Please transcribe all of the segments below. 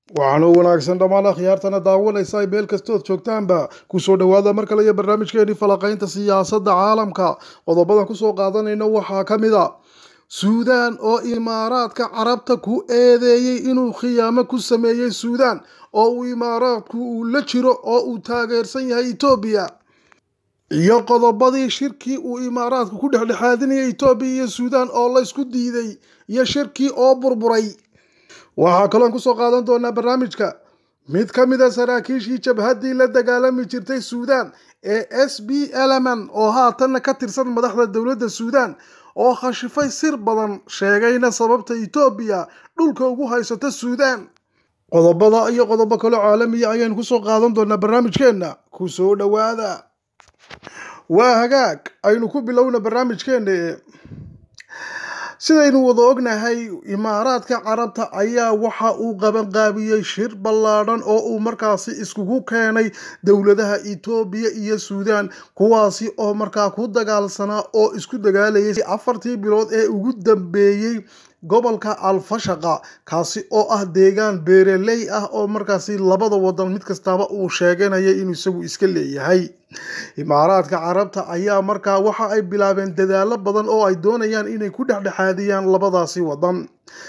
waxaana u wanaagsan dhammaan akhyaartana daawanaysa ay meel kastood joogtaanba kusoo dhowaada mar kale iyo barnaamijkeenii falaqaynta siyaasadda caalamka qodobadan kusoo qaadanayna waxaa ka mid a suudaan oo imaaraadka carabta ku eedeeyey inuu khiyaamo ku sameeyey suudaan oo uu imaaraadku uu la jiro oo uu taageersan yahay etoobiya iyo qodobadii shirkii uu imaaraadku ku dhexdhexaadinayay etoobiya iyo suudaan oo laysku diiday iyo shirkii oo burburay waxaa kaloon kusoo qaadan doonaa barnaamijka mid ka mid a saraakiishii jabhaddii la dagaalami jirtay suudaan ee s b eleman oo haatanna ka tirsan madaxda dowladda suudaan oo khashifay sir badan sheegayna sababta etoobiya dhulka ugu haysata suudaan qodobada iyo qodobo kale caalamiya ayaynu kusoo qaadan doonaa barnaamijkeenna kusoo dhowaada waa hagaag aynu ku bilowna barnaamijkeena sidaynu wada ognahay imaaraadka carabta ayaa waxa uu qabanqaabiyey shir ballaadhan oo uu markaasi iskugu keenay dowladaha etoobiya iyo suudaan kuwaasi oo markaa ku dagaalsanaa oo isku dagaalayay afartii bilood ee ugu dambeeyey gobolka alfashaqa kaasi oo ah deegaan beereley ah oo markaasi labada wadan mid kastaba uu sheeganaya inuu isagu iska leeyahay imaaraadka carabta ayaa markaa waxa ay bilaabeen dadaalo badan oo ay doonayaan inay ku dhexdhexaadiyaan labadaasi wadan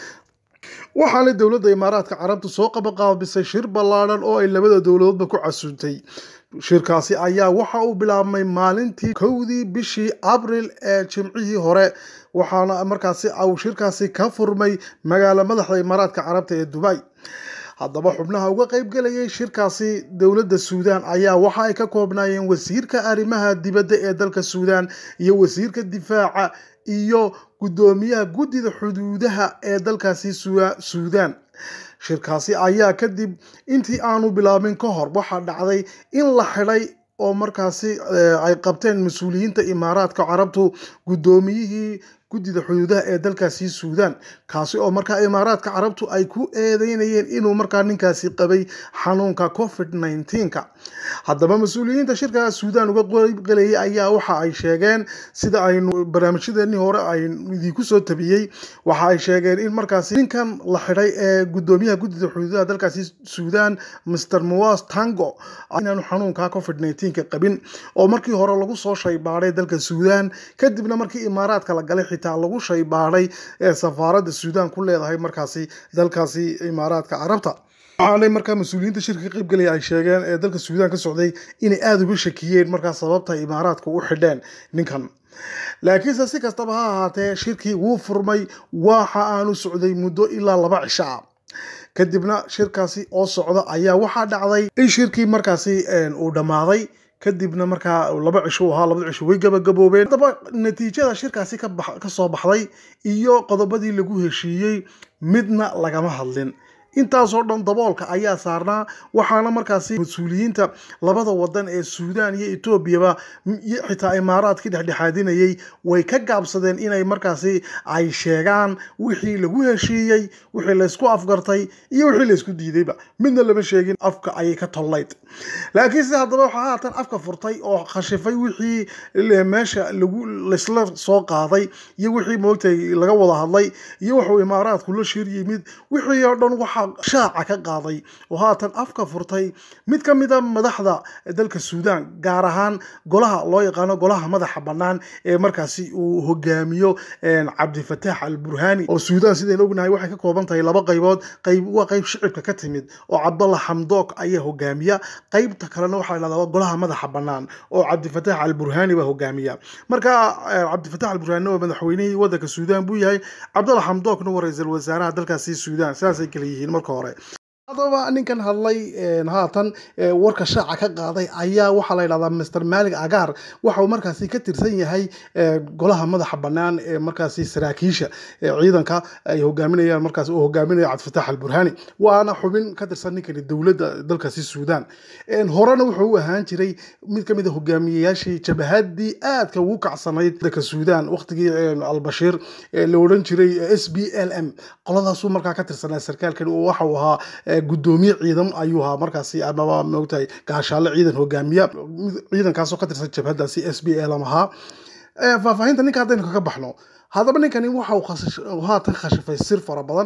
waxaana dowladda imaaraadka carabta soo qabaqaabisay shir ballaadhan oo ay labada dowladoodba ku casuuntay shirkaasi ayaa waxa uu bilaabmay maalintii kowdii bishii abril ee jimcihii hore waxaana markaasi uu shirkaasi ka furmay magaalo madaxda imaaraadka carabta ee dubay haddaba xubnaha uga qayb galayay shirkaasi dowladda suudaan ayaa waxa ay ka koobnaayeen wasiirka arrimaha dibadda ee dalka suudaan iyo wasiirka difaaca iyo guddoomiyaha guddida xuduudaha ee dalkaasi suudaan shirkaasi ayaa kadib intii aanu bilaabin ka hor waxaa dhacday in la xidhay oo markaasi ay qabteen mas-uuliyiinta imaaraadka carabtu guddoomiyihii guddida xuduudaha ee dalkaasi suudaan kaasi oo markaa imaaraadka carabtu ay ku eedeynayeen inuu markaa ninkaasi qabay xanuunka covid nneteen-ka haddaba mas-uuliyiinta shirka suudaan uga qeybgalayay ayaa waxa ay sheegeen sida aynu barnaamijyadeenii hore aynu idinku soo tabiyey waxa ay sheegeen in markaasi ninkan la xidhay ee guddoomiyaha guddida xuduudaha dalkaasi suudaan mr mowas tango inaanu xanuunka covid nneteen-ka qabin oo markii hore lagu soo shaybaaday dalka suudaan kadibna markii imaaraadka la galay xitaa lagu shaybaaday ee safaaradda suudaan ku leedahay markaasi dalkaasi imaaraadka carabta waxaanay markaa mas-uuliyiinta shirka ka qaybgalaya ay sheegeen ee dalka suudaan ka socday inay aada uga shakiyeen markaa sababta imaaraadka u xidheen ninkan laakiinse si kastaba ha ahaatee shirkii wuu furmay waxa aanu socday muddo ilaa laba cisho ah kadibna shirkaasi oo socda ayaa waxaa dhacday in shirkii markaasi uu dhammaaday kadibna markaa laba cisho ahaa labada cisho way gabagaboobeen haddaba natiijada shirkaasi ka soo baxday iyo qodobadii lagu heshiiyey midna lagama hadlin intaasoo dhan daboolka ayaa saarnaa waxaana markaasi mas-uuliyiinta labada wadan ee suudaan iyo etoobiyaba xitaa imaaraadkii dhexdhexaadinayay way ka gaabsadeen inay markaasi ay sheegaan wixii lagu heshiiyey wixii laysku afgartay iyo wixii laysku diidayba midna lama sheegin afka ayay ka tollayd laakiinse haddaba waxaa haatan afka furtay oo khashifay wixii meesha lagu laysla soo qaaday iyo wixii moogtay laga wada hadlay iyo wuxuu imaaraadku la shir yimid wixii oo dhan waxa shaaca ka qaaday oo haatan afka furtay mid ka mid a madaxda dalka suudaan gaar ahaan golaha loo yaqaano golaha madaxa bannaan ee markaasi uu hogaamiyo cabdifataax al burhani oo suudaan sidaynu ognahay waxay ka kooban tahay laba qaybood qayb waa qayb shicibka ka timid oo cabdalla xamdook ayaa hogaamiya qaybta kalena waxaa la dhahdaa golaha madaxa bannaan oo cabdifataax al burhani baa hogaamiya marka cabdifataax al burhani waa madaxweynihii waddanka suudaan buu yahay cabdalla xamdookna waa ra-iisul wasaaraha dalkaasi suudaan sidaasay kala yihiin marka hore haddaba ninkan hadlay haatan warka shaaca ka qaaday ayaa waxaa la yidhahdaa mr malig agaar waxa uu markaasi ka tirsan yahay golaha madaxa bannaan ee markaasi saraakiisha ciidanka ay hogaaminayaan markaasi uu hogaaminayo cabdifataax alburhani waana xubin ka tirsan ninkani dowladda dalkaasi suudaan horena wuxuu u ahaan jiray mid ka mid a hogaamiyeyaashii jabahadii aadka ugu kacsanayd dalka suudaan waqtigii albashiir la odhan jiray s b l m qoladaasuu markaa ka tirsanaa sarkaalkan waxa uu ahaa gudoomiye ciidan ayuu ahaa markaasi amaba moogtahay gaashaale ciidan hogaamiya ciidankaasoo ka tirsan jabhadaasi s b l m ahaa faahfaahinta ninka haddaynu kaga baxno haddaba ninkani waxa uu haatan khashifay sir fara badan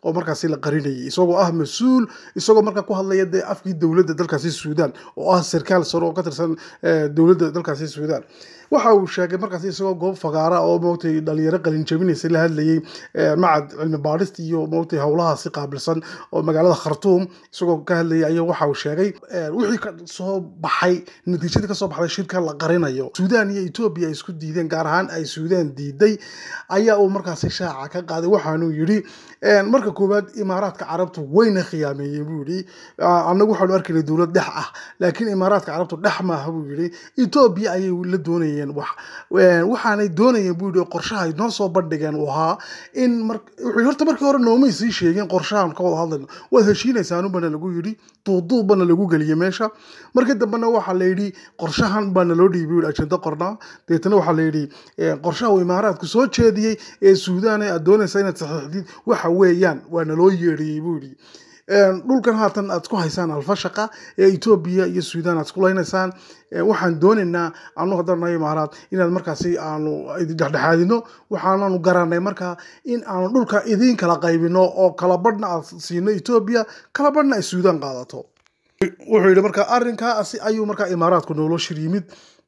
oo markaasi la qarinayay isagoo ah mas-uul isagoo markaa ku hadlaya dee afkii dowladda dalkaasi suudaan oo ah sarkaal sare oo ka tirsan dowladda dalkaasi suudaan waxa uu sheegay markaasi isagoo goob fagaara oo moogtay dhalinyaro qalin jabinaysa la hadlayay macad cilmi baadhista iyo moogtay howlahaasi qaabilsan oo magaalada khartuum isagoo ka hadlayay ayaa waxa uu sheegay wixii ka soo baxay natiijadii kasoo baxday shirka la qarinayo suudaan iyo etoobiya ay isku diideen gaar ahaan ay suudaan diiday ayaa uu markaasi shaaca ka qaaday waxaanuu yidhi marka koowaad imaaraadka carabtu wayna khiyaameeyeen buu yidhi annagu waxaanu arkaynay dowlad dhex ah laakiin imaaraadka carabtu dhex maaha buu yidhi etoobiya ayay la doonayeen wax waxaanay doonayeen buu yidhi qorshahay noo soo bandhigeen uu ahaa in mar wuxuu horta markii hore noomay sii sheegeen qorshahan ka wada hadlayno waad heshiinaysaan bana lagu yidhi duuduub bana lagu geliyey meesha markii dambena waxaa la yidhi qorshahan baana loo dhiibay yidhi ajenda qornaa deetana waxaa la yidhi qorshaha uu imaaraadku soo jeediyey ee suudaan aad doonaysa inaad saxiixdid waxa weeyaan waana loo yeedhiyey buu yidhi dhulkan haatan aad isku haysaan alfashaqa ee etoobiya iyo suudaan aad isku laynaysaan waxaan doonaynaa anu haddaan nahay imaaraad inaad markaasi aanu dhexdhexaadino waxaananu garanay markaa in aanu dhulka idiin kala qaybino oo kala badhna aad siino etoobiya kala badhna ay suudaan qaadato wuxuu yidhi marka arrinkaasi ayuu markaa imaaraadku nooloo shir yimid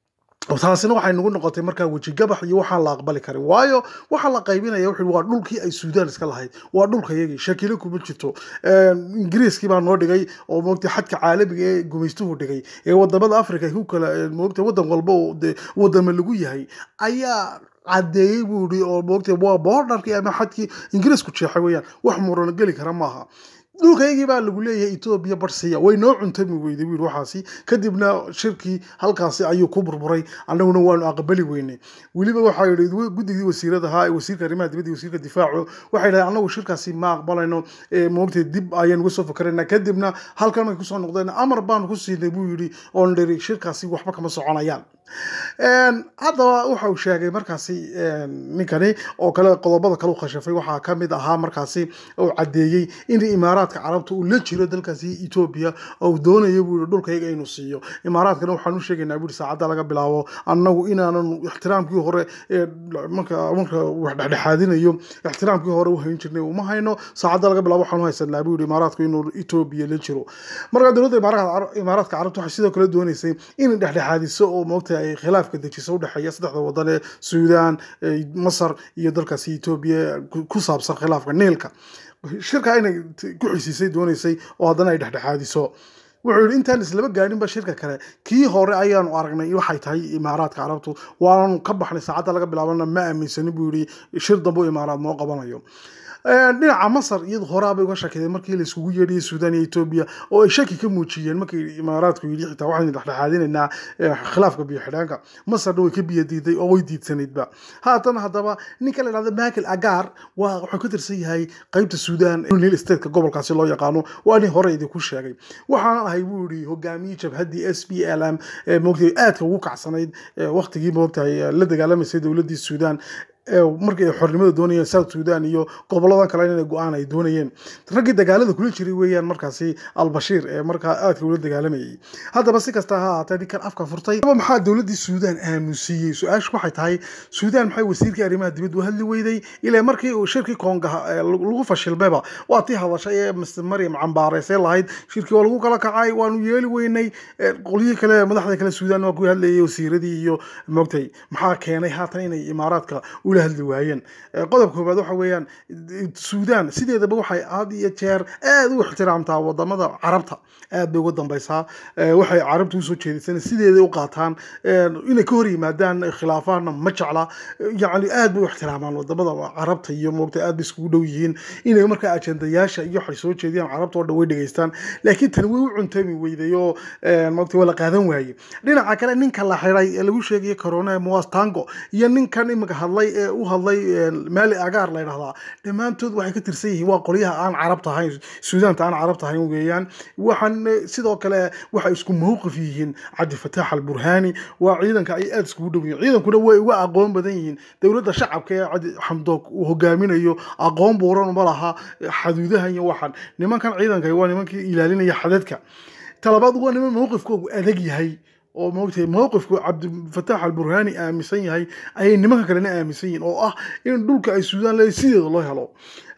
taasina waxay nagu noqotay markaa wejigabax iyo waxaan la aqbali karin waayo waxaa la qaybinaya wuxuu waa dhulkii ay suudaan iska lahayd waa dhulkayagii shakilo kuma jirto ingiriiskii baa noo dhigay oo moogtay xadka caalamiga ee gumaystuhu dhigay ee wadamada africa ku kala moogtay wadan walba oo de wadama lagu yahay ayaa caddeeyey buu yidhi oo moogtay waa boordarkii ama xadkii ingiriisku jeexay weeyaan wax murano geli kara maaha dhulkaygii baa lagu leeyahay etoobiya barsiya way noo cuntami weyday wiil waxaasi kadibna shirkii halkaasi ayuu ku burburay annaguna waanu aqbali weynay weliba waxaa yidhi guddigii wasiiradahaa ee wasiirka arrimaha dibadda wasiirka difaacu waxay dhahay annagu shirkaasi ma aqbalayno moogtay dib ayaan uga soo fakaraynaa kadibna halkan markay kusoo noqdeen amar baanu ku siinay buu yidhi oon dhiri shirkaasi waxba kama soconayaan haddaba waxa uu sheegay markaasi ninkani oo kale qodobada kale u khashafay waxaa ka mid ahaa markaasi uu caddeeyey in imaaraadka carabta uu la jiro dalkaasi etoobiya oo doonayo buu yihi dhulkayga inuu siiyo imaaraadkana waxaan u sheegaynaa buu yihi saacadda laga bilaabo annagu inaanan ixtiraamkii hore ee marka marka wax dhexdhexaadinayo ixtiraamkii hore u hayn jirnay uma hayno saacadda laga bilaabo waxaan u haysanaa buu yihi imaaraadku inuu etoobiya la jiro marka dowladda imaaraadka carabta waxay sidoo kale doonaysay inay dhexdhexaadiso oo moogta ay khilaafka dejiso udhexeeya saddexda wadan ee suudaan masar iyo dalkaasi etoobiya ku saabsan khilaafka niilka shirka inay ku xisiisay doonaysay oo haddana ay dhexdhexaadiso wuxuu yidhi intaan islaba gaadhinba shirka kale kii hore ayaanu aragnay waxay tahay imaaraadka carabtu waanu ka baxnay saacadda laga bilaabana ma aaminsanin buu yidhi shir dambe imaaraad noo qabanayo dhinaca masar iyadu horaabay uga shakideen markii la isugu yeedhiyay suudaan iyo etoobiya oo ay shaki ka muujiyeen markii imaaraadku yidhi xitaa waxaynu dhexdhexaadinaynaa khilaafka biyo xidhaanka masarna way ka biyo diiday oo way diidsanaydba haatan haddaba ninka la dhahda michael agar waa wuxuu ka tirsan yahay qeybta suudaan nil stateka gobolkaasi loo yaqaano waa nin hore idinku sheegay waxaanan ahay buu yidhi hogaamiyey jabhaddii s p l m moogtay aadka ugu kacsanayd waqtigii moogtahay la dagaalamaysay dowladdii suudaan markii ay xornimada doonayeen south sudan iyo gobolada kale inay go-aan ay doonayeen raggii dagaalada kula jiray weeyaan markaasi albashiir ee markaa aadka ula dagaalamayay haddaba si kasta ha ahaatee ninkan afka furtay maxaa dowladdii suudaan aamusiiyey su-aashu waxay tahay suudaan maxay wasiirkii arrimaha dibadda u hadli weyday ilaa markii uu shirkii koongaha lagu fashilmayba waa tii hadashay ee mr maryam cambaaraysay lahayd shirkii waa lagu kala kacay waanu yeeli weynay qolyihii kale madaxda kale suudaan waa ku hadlayay wasiiradii iyo moogtay maxaa keenay haatan inay imaaraadka ula hadli waayeen qodob koobaad waxa weeyaan suudaan sideedaba waxay had iyo jeer aad u ixtiraamtaa wadamada carabta aad bay uga dambaysaa waxay carabta usoo jeedisana sideeday u qaataan inay ka hor yimaadaan khilaafaana ma jecla yacni aad bay u ixtiraamaan wadamada carabta iyo moogta aad bay iskugu dhow yihiin inay markaa ajendayaasha iyo waxay soo jeediyaan carabta oo dhan way dhegaystaan laakiin tani way u cuntami weyday oo moogta waa la qaadan waayey dhinaca kale ninka la xiray ee lagu sheegaya corona moas tango iyo ninkan imika hadlay ee u hadlay maali agaar la ydhahdaa dhammaantood waxay ka tirsan yihiin waa qolyaha aan carabta ahayn suudaanta aan carabta ahayn weeyaan waxaan sidoo kale waxay isku mawqif yihiin cabdifataax alburhaani waa ciidanka ay aada iskugu dhow yihiin ciidankuna way uga aqoon badan yihiin dowladda shacabka ee cadi xamdoog uu hogaaminayo aqoon buuran uma laha xaduudahan iyo waxan nimankan ciidanka waa nimankii ilaalinaya xadadka talabaad waa niman mawqifkoogu adag yahay oo moogtay mowqifku cabdifataax alburhaani aaminsan yahay ayay nimanka kalena aaminsan yihiin oo ah in dhulka ay suudaan leeyahay sideeda loo helo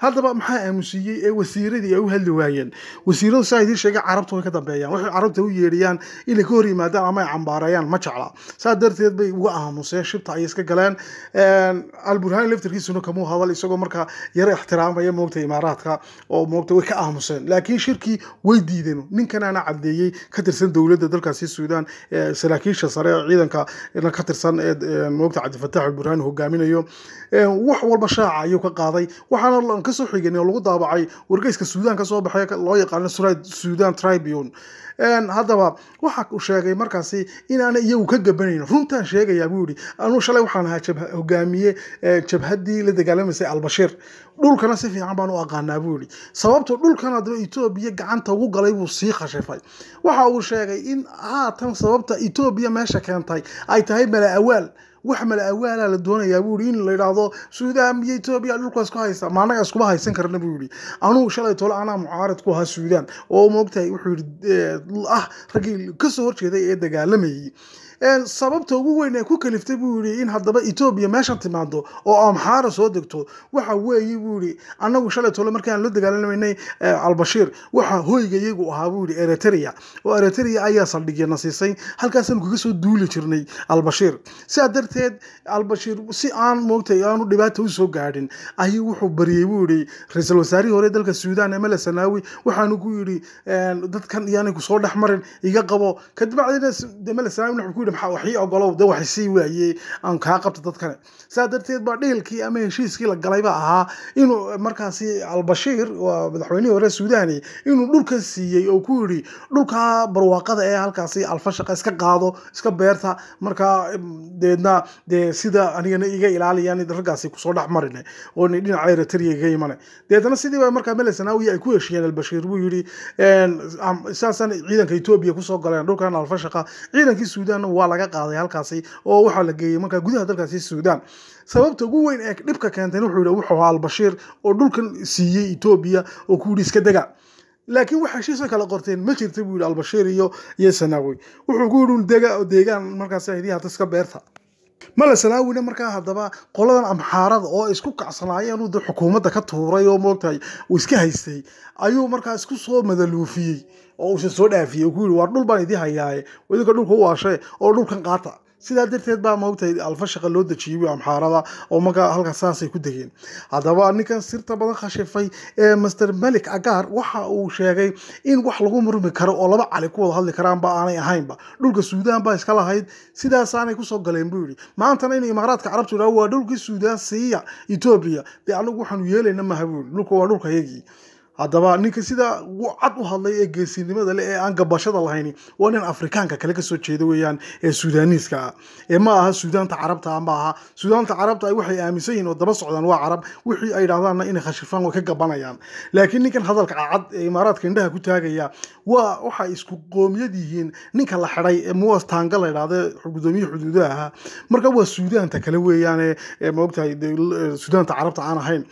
haddaba maxaa aamusiiyey ee wasiiradii ay u hadli waayeen wasiiradu saa idiin sheegay carabta way ka dambeeyaan waxay carabta u yeedhiyaan inay ka hor yimaadaan ama ay cambaareeyaan ma jecla saa darteed bay uga aamuseen shibta ayay iska galeen alburhaan laftarkiisuna kamuu hadal isagoo markaa yaro ixtiraamaya moogta imaaraadka oo moogta way ka aamuseen laakiin shirkii way diideen ninkanaana cadeeyey ka tirsan dowladda dalkaasi suudaan saraakiisha sare ee ciidanka ka tirsan ee moogta cabdifataax alburhaan hogaaminayo wax walba shaaca ayuu ka qaaday waxaana kasoo xigeen oo lagu daabacay wargeyska suudaan kasoo baxay loo yaqaano sudan tribune haddaba waxa uu sheegay markaasi inaana iyagu ka gabanayn runtaan sheegayaa buu yihi anuu shalay waxaan ahaa hogaamiye jabhaddii la dagaalamaysay albashiir dhulkana si fiican baan u aqaanaa buu yihi sababto dhulkan haddaba etoobiya gacanta ugu galay buu sii khashifay waxa uu sheegay in haatan sababta etoobiya meesha keentay ay tahay mala awaal wax mala awaala la doonayaa buu yihi in la yidhaahdo suudaan iyo etoobiya dhulka isku haysta ma annaga iskuma haysan karna buu yihi anugu shalay tole anaa mucaarid ku ahaa suudaan oo moogtahay wuxuu yihi ah raggii kasoo horjeeday ee dagaalamayay sababta ugu weyn ee ku kaliftay buu yihi in haddaba etoobiya meeshan timaado oo amxaara soo degto waxa weeye buu yihi annagu shalay tole markaan la dagaalamaynay albashiir waxa hoyga iyagu ahaa buu yihi eritrea oo eritrea ayaa saldhigyana siisay halkaasaan kaga soo duuli jirnay albashiir sidaa darteed albashiir si aan moogtay aanu dhibaata usoo gaadhin ayuu wuxuu bariyey buu yihi ra-iisul wasaarihii hore dalka suudaan emele sanaawi waxaanu ku yidhi dadkan iyaanay kusoo dhex marin iga qabo kadibacdina emele sanaawi wuxuu ku yidhi maxaa waxii ogolow de waxay sii waaye aan kaa qabta dadkane saa darteed baa dhiilkii ama heshiiskii la galay baa ahaa inuu markaasi albashiir waa madaxweynihii hore suudani inuu dhulka siiyey oo ku yidhi dhulka barwaaqada ee halkaasi alfashaqa iska qaado iska beerta markaa deedna dee sida anigana iga ilaaliyaan raggaasi kusoo dhex marine oo dhinaca eritrea iga imane deedna sidii baa markaa mele sanaawi ay ku heshiiyeen albashiir buu yidhi saasaan ciidanka etoobiya kusoo galeen dhulkan alfashaqa ciidankii suudaanna waa laga qaaday halkaasi oo waxaa la geeyey markaa gudaha dalkaasi suudaan sababta ugu weyn ee dhibka keentay wuxuu yihi wuxuu ahaa albashiir oo dhulkan siiyey etoobiya oo ku yidhi iska dega laakiin wax heshiisa kala qorteen ma jirta buu yihi albashiir iyo iyo sanaawi wuxuu ku yidhi dega oo deegaan markaas hidii hata iska beerta male sanaawina markaa haddaba qoladan amxaarada oo isku kacsanaayeen uu xukuumadda ka tuuray oo moogtahay uu iska haystay ayuu markaa isku soo madaluufiyey oo uusan soo dhaafiyey oo ku yidhi waar dhul baan idii hayaaye idinka dhulka u waashee oo dhulkan qaata sidaa darteed baa moogtahay alfashaqa loo dejiyey amxaarada oo markaa halkaas saasay ku degeen haddaba ninkan sirta badan khashifay ee master malik agaar waxa uu sheegay in wax lagu murmi karo oo laba cali ku wada hadli karaanba aanay ahaynba dhulka suudaan baa iska lahayd sidaasaanay kusoo galeen buu yidhi maantana in imaaraadka carabtu yidhaho waa dhulkii suudaan siiya etoobiya dee anagu waxaanu yeelayna maha buu yidhi dhulka waa dhulka yagii haddaba ninka sida cad u hadlay ee geesinimada leh ee aan gabashada lahayni waa nin afrikaanka kale kasoo jeeda weeyaan ee suudaniiska ah ee ma aha suudaanta carabta ma aha suudaanta carabta ay waxay aaminsan yihiin oo daba socdaan waa carab wixii ay dhahdaanna inay khashifaan way ka gabanayaan laakiin ninkan hadalka cad ee imaaraadka indhaha ku taagaya waa waxay isku qoomiyad yihiin ninka la xidhay ee muwas taanga la idhahda gudoomiye xuduudaha ahaa marka waa suudaanta kale weeyaan ee maogtahay suudaanta carabta aan ahayn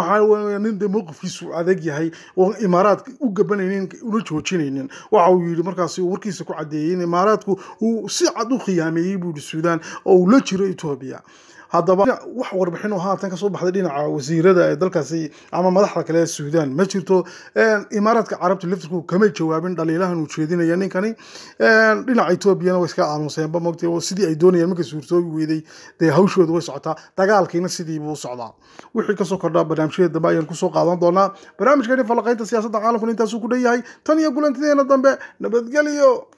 waa nin de mowqifkiisu adag yahay oo imaaraadka u gabanaynin una joojinaynin waxa uu yidhi markaasi uu warkiisa ku caddeeyey in imaaraadku uu si cad u khiyaameeyey buu yidhi suudaan oo uu la jiro etoobiya haddaba wax warbixin oo haatan kasoo baxday dhinaca wasiirada ee dalkaasi ama madaxda kale ee suudaan ma jirto imaaraadka carabta laftirku kamay jawaabin dhaliilahan uu jeedinaya ninkani dhinaca etoobiyana way iska aamuseenba mogtay oo sidii ay doonayeen markay suurtoobi weyday dee hawshooda way socotaa dagaalkiina sidii buu u socdaa wixii kasoo kordhaa barnaamijyada dambe ayaan kusoo qaadan doonaa barnaamijkani falaqaynta siyaasadda caalamkuna intaasuu ku dhan yahay tan iyo kulantideena dambe nabadgelyo